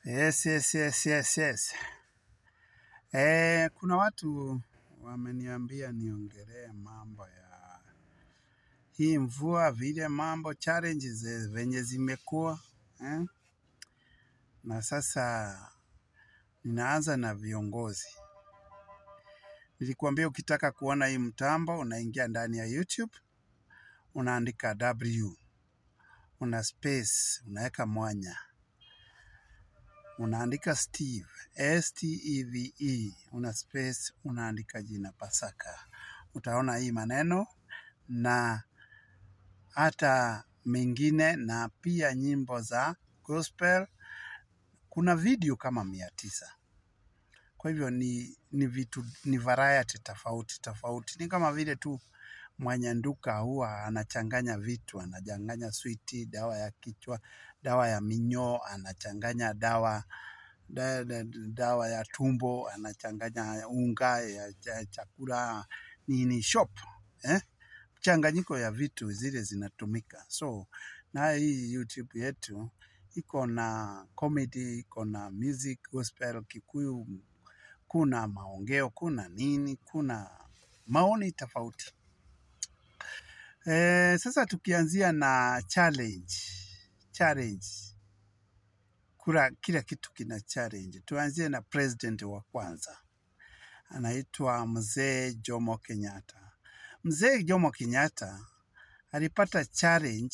Yes, yes, yes, yes, yes. Eh, kuna watu wameniambia niongelee mambo ya hii mvua, vile mambo challenges eh, venye zimekuwa eh? Na sasa ninaanza na viongozi. Nilikuambia ukitaka kuona hii mtambo unaingia ndani ya YouTube, unaandika W, una space, unaweka mwanya unaandika Steve, S T E V E, una space, unaandika jina Pasaka. Utaona hii maneno na hata mengine, na pia nyimbo za gospel. Kuna video kama mia tisa. Kwa hivyo ni, ni vitu ni variety tofauti tofauti, ni kama vile tu mwenye nduka huwa anachanganya vitu, anachanganya switi, dawa ya kichwa, dawa ya minyoo, anachanganya dawa da, da, dawa ya tumbo, anachanganya unga ya, ya chakula nini shop eh? Mchanganyiko ya vitu zile zinatumika. So na hii YouTube yetu iko na comedy, iko na music, gospel, Kikuyu, kuna maongeo, kuna nini, kuna maoni tofauti. Eh, sasa tukianzia na challenge. Challenge. Kura, kila kitu kina challenge. Tuanzie na president wa kwanza. Anaitwa Mzee Jomo Kenyatta. Mzee Jomo Kenyatta alipata challenge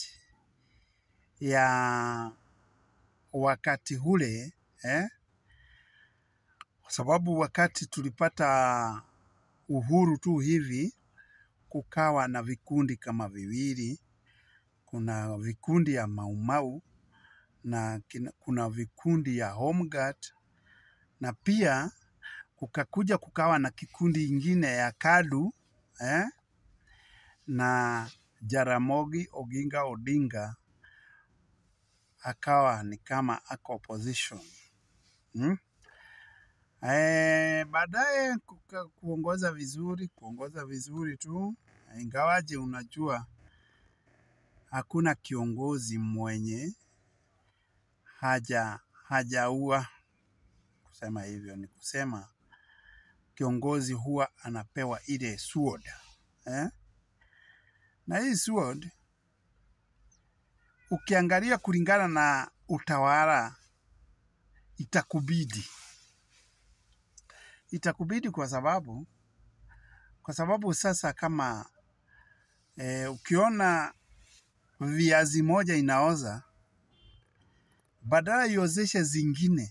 ya wakati ule eh? Kwa sababu wakati tulipata uhuru tu hivi kukawa na vikundi kama viwili. Kuna vikundi ya Maumau na kina- kuna vikundi ya Home Guard na pia kukakuja kukawa na kikundi ingine ya KADU eh? na Jaramogi Oginga Odinga akawa ni kama ako opposition hmm? Eh, baadaye kuka- kuongoza vizuri, kuongoza vizuri tu, ingawaje unajua hakuna kiongozi mwenye haja hajaua. Kusema hivyo ni kusema kiongozi huwa anapewa ile sword eh? Na hii sword ukiangalia kulingana na utawala itakubidi itakubidi kwa sababu kwa sababu sasa kama eh, ukiona viazi moja inaoza, badala iozeshe zingine,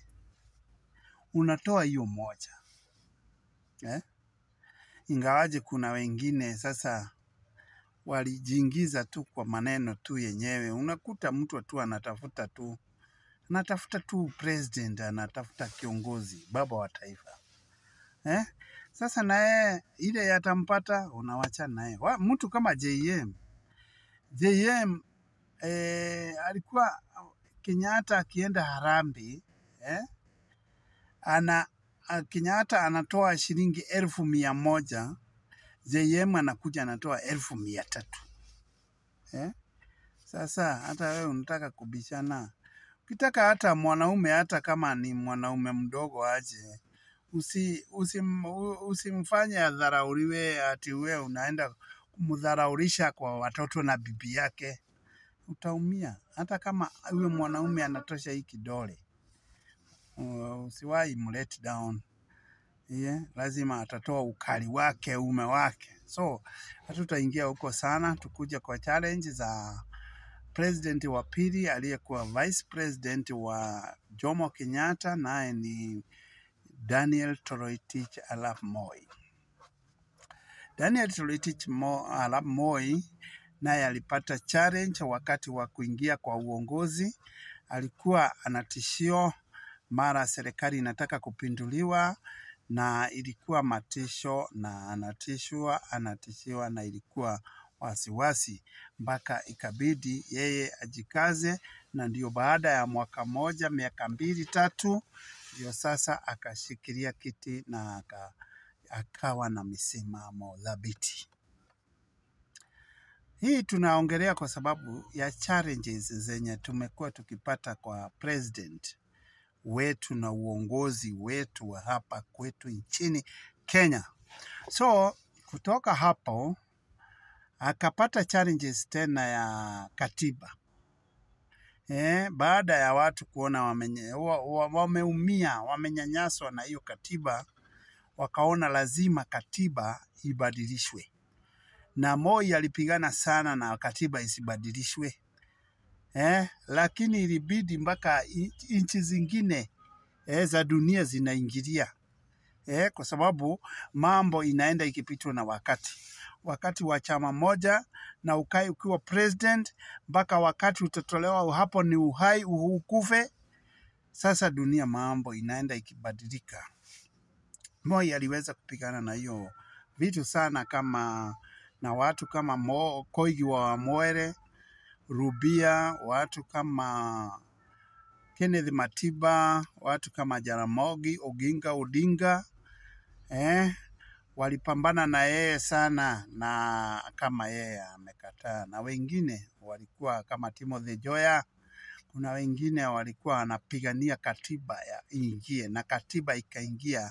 unatoa hiyo moja eh? Ingawaje kuna wengine sasa walijiingiza tu kwa maneno tu yenyewe. Unakuta mtu tu anatafuta tu anatafuta tu president, anatafuta kiongozi, baba wa taifa eh? Sasa naye ile yatampata, unawachana naye. Wa- Mtu kama JM JM eh, alikuwa Kenyatta akienda Harambee eh, ana a- Kenyatta anatoa shilingi elfu mia moja JM anakuja anatoa elfu mia tatu eh? Sasa hata wewe unataka kubishana, ukitaka hata mwanaume, hata kama ni mwanaume mdogo aje, usi, usim, u- usimfanye adharauliwe ati wewe unaenda kumdharaulisha kwa watoto na bibi yake, utaumia. Hata kama huyo mwanaume anatosha hii kidole, uh, usiwahi mlet down yeah, lazima atatoa ukali wake ume wake. So hatutaingia huko sana, tukuja kwa challenge za president wa pili aliyekuwa vice president wa Jomo Kenyatta, naye ni Daniel Toroitich arap Moi. Daniel Toroitich Mo- arap Moi naye alipata challenge wakati wa kuingia kwa uongozi. Alikuwa anatishio mara serikali inataka kupinduliwa, na ilikuwa matisho na anatishwa anatishiwa, na ilikuwa wasiwasi mpaka ikabidi yeye ajikaze, na ndio baada ya mwaka moja, miaka mbili tatu, ndio sasa akashikilia kiti na aka, akawa na misimamo thabiti. Hii tunaongelea kwa sababu ya challenges zenye tumekuwa tukipata kwa president wetu na uongozi wetu wa hapa kwetu nchini Kenya. So kutoka hapo akapata challenges tena ya katiba. Eh, baada ya watu kuona wamenye- wa- wa- wameumia, wamenyanyaswa na hiyo katiba, wakaona lazima katiba ibadilishwe, na Moi alipigana sana na katiba isibadilishwe eh, lakini ilibidi mpaka i- nchi zingine eh, za dunia zinaingilia eh, kwa sababu mambo inaenda ikipitwa na wakati. Wakati wa chama moja na ukai ukiwa president mpaka wakati utatolewa, hapo ni uhai ukufe. Sasa dunia mambo inaenda ikibadilika. Moi aliweza kupigana na hiyo vitu sana, kama na watu kama Mo, Koigi wa Mwere, Rubia, watu kama Kenneth Matiba, watu kama Jaramogi Oginga Odinga eh, walipambana na yeye sana, na kama yeye amekataa, na wengine walikuwa kama Timothy Joya. Kuna wengine walikuwa wanapigania katiba ya iingie, na katiba ikaingia,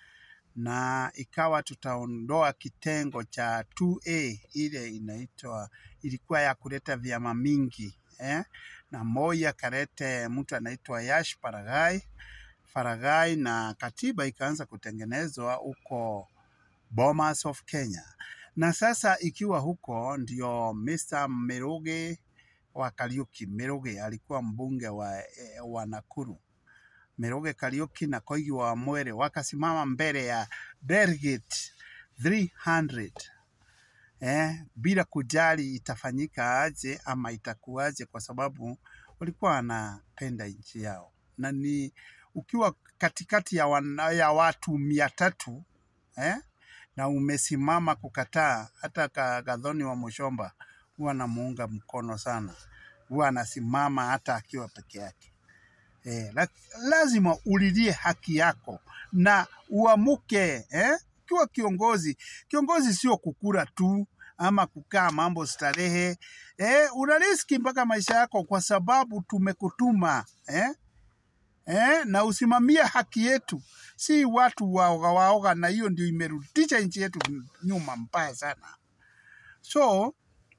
na ikawa tutaondoa kitengo cha 2A ile inaitwa ilikuwa ya kuleta vyama mingi eh? na Moi akalete mtu anaitwa Yash Paragai Faragai, na katiba ikaanza kutengenezwa huko Bomas of Kenya. Na sasa ikiwa huko ndio Mr. Mirugi wa Kariuki. Mirugi alikuwa mbunge wa, eh, wa Nakuru. Mirugi Kariuki na Koigi wa Mwere wakasimama mbele ya delegate 300 eh, bila kujali itafanyika aje ama itakuwaje, kwa sababu walikuwa wanapenda nchi yao, na ni ukiwa katikati ya, wana, ya watu mia tatu eh, na umesimama kukataa, hata ka- Gathoni wa Mushomba huwa anamuunga mkono sana, huwa anasimama hata akiwa peke yake. Eh, la, lazima ulilie haki yako na uamuke eh? Ukiwa kiongozi, kiongozi sio kukura tu ama kukaa mambo starehe eh, una riski mpaka maisha yako, kwa sababu tumekutuma eh? Eh, na usimamie haki yetu, si watu waoga waoga, na hiyo ndio imerudisha nchi yetu nyuma mbaya sana. So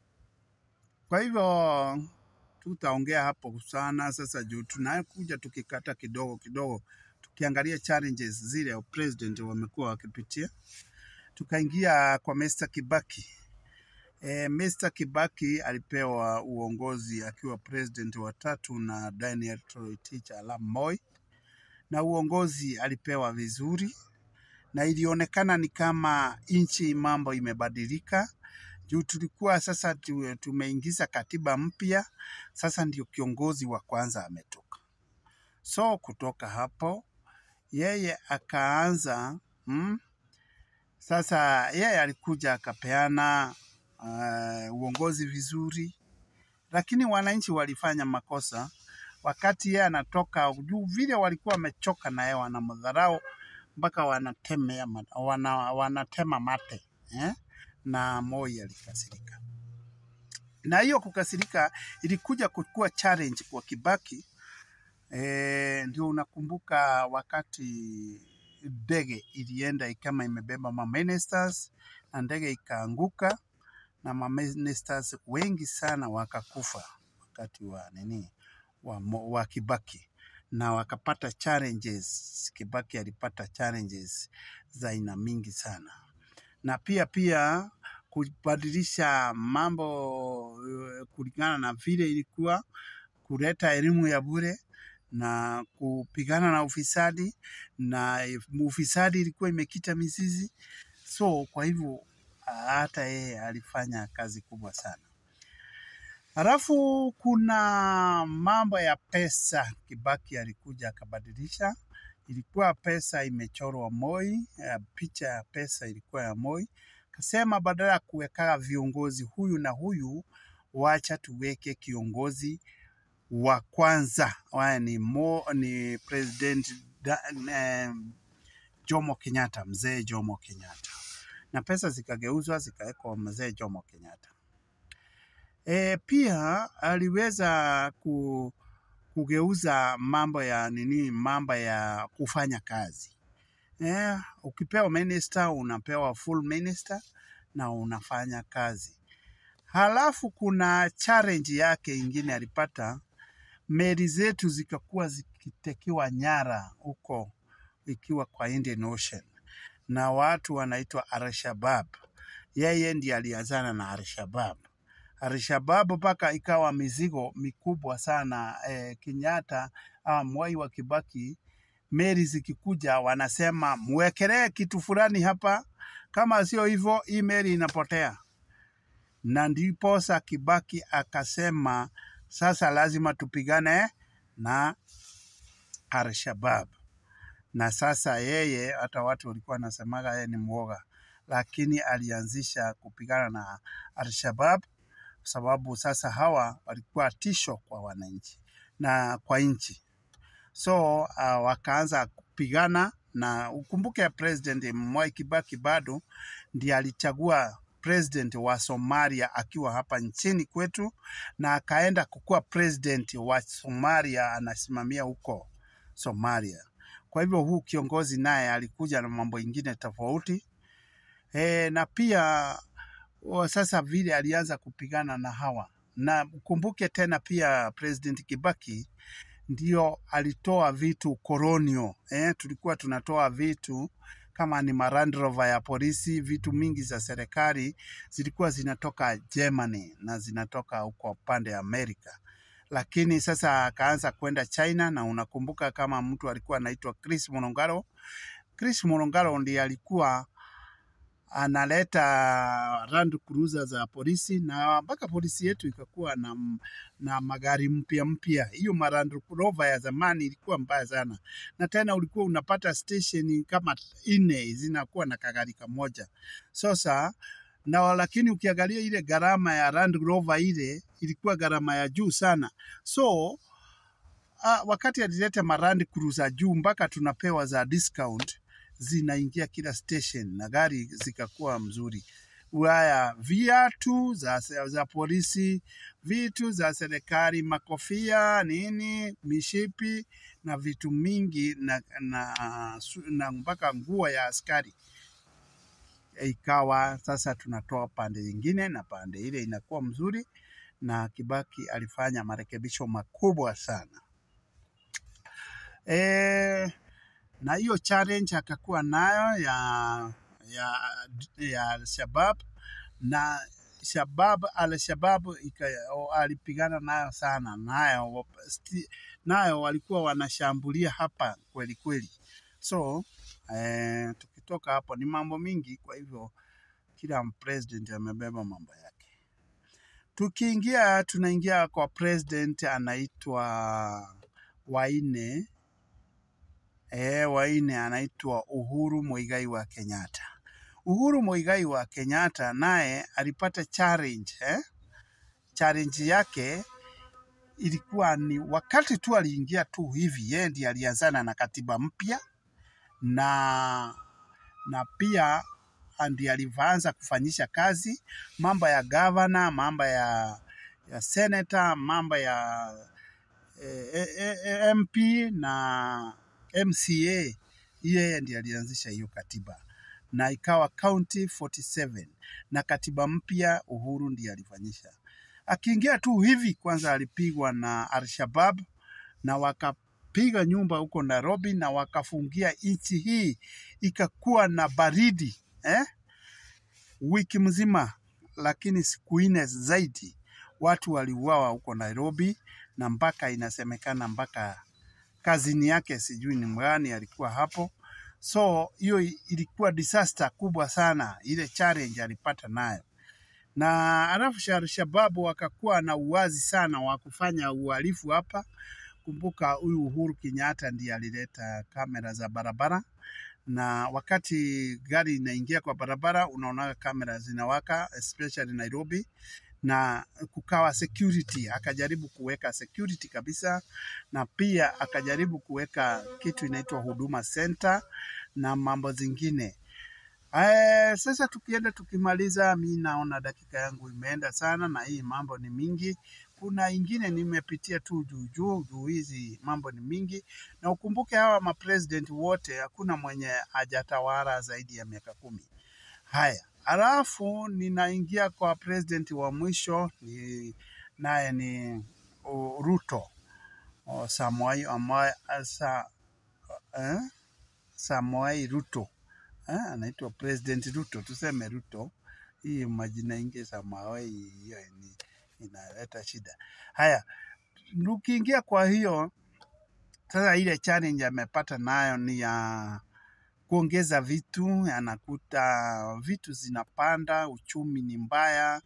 kwa hivyo tutaongea hapo sana sasa, juu tunakuja tukikata kidogo kidogo, tukiangalia challenges zile president wamekuwa wakipitia. Tukaingia kwa Mr. Kibaki. E, Mr. Kibaki alipewa uongozi akiwa president wa tatu na Daniel Toroitich arap Moi, na uongozi alipewa vizuri, na ilionekana ni kama nchi mambo imebadilika juu tulikuwa sasa tu- tumeingiza katiba mpya, sasa ndio kiongozi wa kwanza ametoka. So kutoka hapo yeye akaanza mm, sasa yeye alikuja akapeana uh, uongozi vizuri, lakini wananchi walifanya makosa wakati yeye anatoka juu, vile walikuwa wamechoka na yeye, wanamdharau mpaka wanatemea, ma- wana, wanatema mate eh? na Moi alikasirika, na hiyo kukasirika ilikuja kukuwa challenge kwa Kibaki. E, ndio unakumbuka wakati ndege ilienda kama imebeba ma ministers na ndege ikaanguka na ma ministers wengi sana wakakufa wakati wa nini wa, Mo- wa Kibaki na wakapata challenges. Kibaki alipata challenges za aina mingi sana na pia pia kubadilisha mambo eh, kulingana na vile ilikuwa, kuleta elimu ya bure na kupigana na ufisadi, na ufisadi ilikuwa imekita mizizi. So kwa hivyo hata yeye alifanya kazi kubwa sana. Halafu kuna mambo ya pesa, Kibaki alikuja akabadilisha. Ilikuwa pesa imechorwa Moi, eh, picha ya pesa ilikuwa ya Moi. Kasema badala ya kuweka viongozi huyu na huyu, wacha tuweke kiongozi wa kwanza, waya ni, Mo, ni President da, eh, Jomo Kenyatta, mzee Jomo Kenyatta, na pesa zikageuzwa zikawekwa mzee Jomo Kenyatta. E, pia aliweza ku, kugeuza mambo ya nini, mambo ya kufanya kazi. Eh, ukipewa minister unapewa full minister na unafanya kazi. Halafu kuna challenge yake ingine alipata, meli zetu zikakuwa zikitekiwa nyara huko ikiwa kwa Indian Ocean na watu wanaitwa Al-Shabaab. Yeye ndiye alianzana na Al-Shabaab. Al-Shabaab mpaka ikawa mizigo mikubwa sana eh, Kenyatta ah, Mwai wa Kibaki, meli zikikuja wanasema mwekelee kitu fulani hapa, kama sio hivyo hii meli inapotea. Na ndiposa Kibaki akasema sasa lazima tupigane na Al-Shabaab na sasa yeye hata watu walikuwa wanasemaga yeye ni mwoga, lakini alianzisha kupigana na Al-Shabaab kwa sababu sasa hawa walikuwa tisho kwa wananchi na kwa nchi, so uh, wakaanza kupigana na ukumbuke, President Mwai Kibaki bado ndiye alichagua president wa Somalia akiwa hapa nchini kwetu, na akaenda kukuwa president wa Somalia, anasimamia huko Somalia. Kwa hivyo huu kiongozi naye alikuja na mambo ingine tofauti e, na pia o, sasa vile alianza kupigana na hawa, na ukumbuke tena pia President Kibaki ndio alitoa vitu kolonio eh, tulikuwa tunatoa vitu kama ni Land Rover ya polisi, vitu mingi za serikali zilikuwa zinatoka Germany na zinatoka huko upande ya Amerika lakini sasa akaanza kwenda China, na unakumbuka kama mtu alikuwa anaitwa Chris Monongaro. Chris Monongaro ndiye alikuwa analeta Land Cruiser za polisi na mpaka polisi yetu ikakuwa na, na magari mpya mpya. Hiyo Land Rover ya zamani ilikuwa mbaya sana, na tena ulikuwa unapata station kama nne zinakuwa na kagari kamoja sasa na lakini ukiangalia ile gharama ya Land Rover ile ilikuwa gharama ya juu sana. So uh, wakati alileta Land Cruiser juu mpaka tunapewa za discount zinaingia kila station na gari zikakuwa mzuri. Haya, viatu za, za polisi, vitu za serikali, makofia, nini, mishipi na vitu mingi na, na, na mpaka nguo ya askari ikawa sasa tunatoa pande nyingine na pande ile inakuwa mzuri, na Kibaki alifanya marekebisho makubwa sana e, na hiyo challenge akakuwa nayo ya ya, ya Al-Shabaab na Shabab Al-Shabaab alipigana nayo sana nayo, nayo walikuwa wanashambulia hapa kweli kweli, so eh, tukitoka hapo ni mambo mingi. Kwa hivyo kila president amebeba mambo yake. Tukiingia tunaingia kwa president anaitwa waine e, waine anaitwa Uhuru Muigai wa Kenyatta. Uhuru Muigai wa Kenyatta naye alipata challenge eh? Challenge yake ilikuwa ni wakati tu aliingia tu hivi, yeye ndiye alianzana na katiba mpya na na pia ndiye alivyoanza kufanyisha kazi mambo ya gavana, mambo ya, ya senator, mambo ya eh, eh, MP na MCA. Yeye ndiye alianzisha hiyo katiba na ikawa county 47 na katiba mpya Uhuru ndiye alifanyisha. Akiingia tu hivi, kwanza alipigwa na Al-Shabaab na waka piga nyumba huko Nairobi na wakafungia nchi hii ikakuwa na baridi eh? wiki mzima, lakini siku nne zaidi watu waliuawa huko Nairobi, na mpaka inasemekana mpaka kazini yake sijui ni mgani alikuwa hapo. So hiyo ilikuwa disaster kubwa sana, ile challenge alipata nayo na alafu Al-Shabaab wakakuwa na uwazi sana wa kufanya uhalifu hapa. Kumbuka huyu Uhuru Kenyatta ndiye alileta kamera za barabara, na wakati gari inaingia kwa barabara unaona kamera zinawaka, especially Nairobi, na kukawa security. Akajaribu kuweka security kabisa, na pia akajaribu kuweka kitu inaitwa huduma center na mambo zingine. Ae, sasa tukienda tukimaliza, mi naona dakika yangu imeenda sana, na hii mambo ni mingi. kuna ingine nimepitia tu juu juu juu, hizi mambo ni mingi, na ukumbuke hawa mapresident wote hakuna mwenye hajatawala zaidi ya miaka kumi. Haya, alafu ninaingia kwa president wa mwisho ni naye ni uh, Ruto uh, Samoei ambaye asa eh, Samoei Ruto eh, anaitwa president Ruto, tuseme Ruto. Hii majina ingi Samoei hiyo ni inaleta shida. Haya, ukiingia kwa hiyo sasa, ile challenge amepata nayo ni ya kuongeza vitu, anakuta vitu zinapanda, uchumi ni mbaya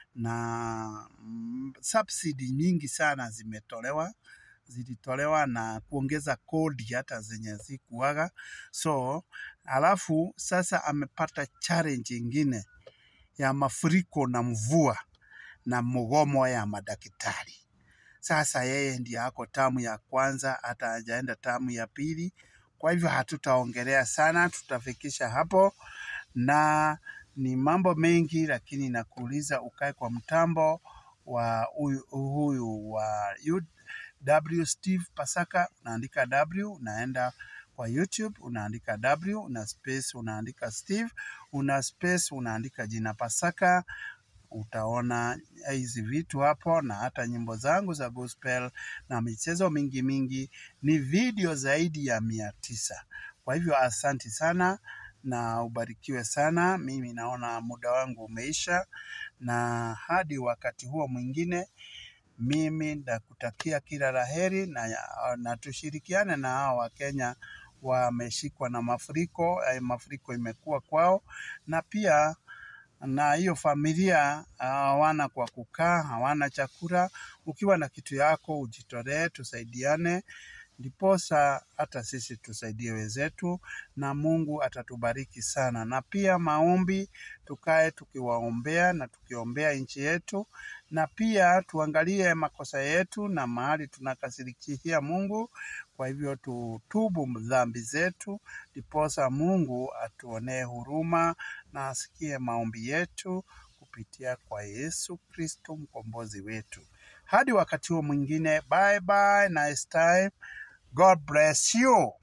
na mm, subsidy nyingi sana zimetolewa zilitolewa na kuongeza kodi hata zenye zikuwaga. So alafu sasa amepata challenge ingine ya mafuriko na mvua na mgomo ya madaktari. Sasa yeye ndiye ako tamu ya kwanza, hata hajaenda tamu ya pili. Kwa hivyo hatutaongelea sana, tutafikisha hapo, na ni mambo mengi, lakini nakuuliza ukae kwa mtambo wa huyu huyu wa W Steve Pasaka, unaandika W, unaenda kwa YouTube unaandika W, una space unaandika Steve, una space unaandika jina Pasaka utaona hizi vitu hapo, na hata nyimbo zangu za gospel na michezo mingi mingi. Ni video zaidi ya mia tisa. Kwa hivyo asanti sana na ubarikiwe sana. Mimi naona muda wangu umeisha, na hadi wakati huo mwingine, mimi nakutakia kila laheri na, na tushirikiane na hao Wakenya wameshikwa na mafuriko. Eh, mafuriko imekuwa kwao na pia na hiyo familia hawana kwa kukaa, hawana chakula. Ukiwa na kitu yako ujitolee, tusaidiane, ndiposa hata sisi tusaidie wenzetu, na Mungu atatubariki sana. Na pia maombi, tukae tukiwaombea na tukiombea nchi yetu, na pia tuangalie makosa yetu na mahali tunakasirikia Mungu. Kwa hivyo tutubu dhambi zetu, ndiposa Mungu atuonee huruma na asikie maombi yetu kupitia kwa Yesu Kristo mkombozi wetu. Hadi wakati huo mwingine, bye bye, nice time. God bless you.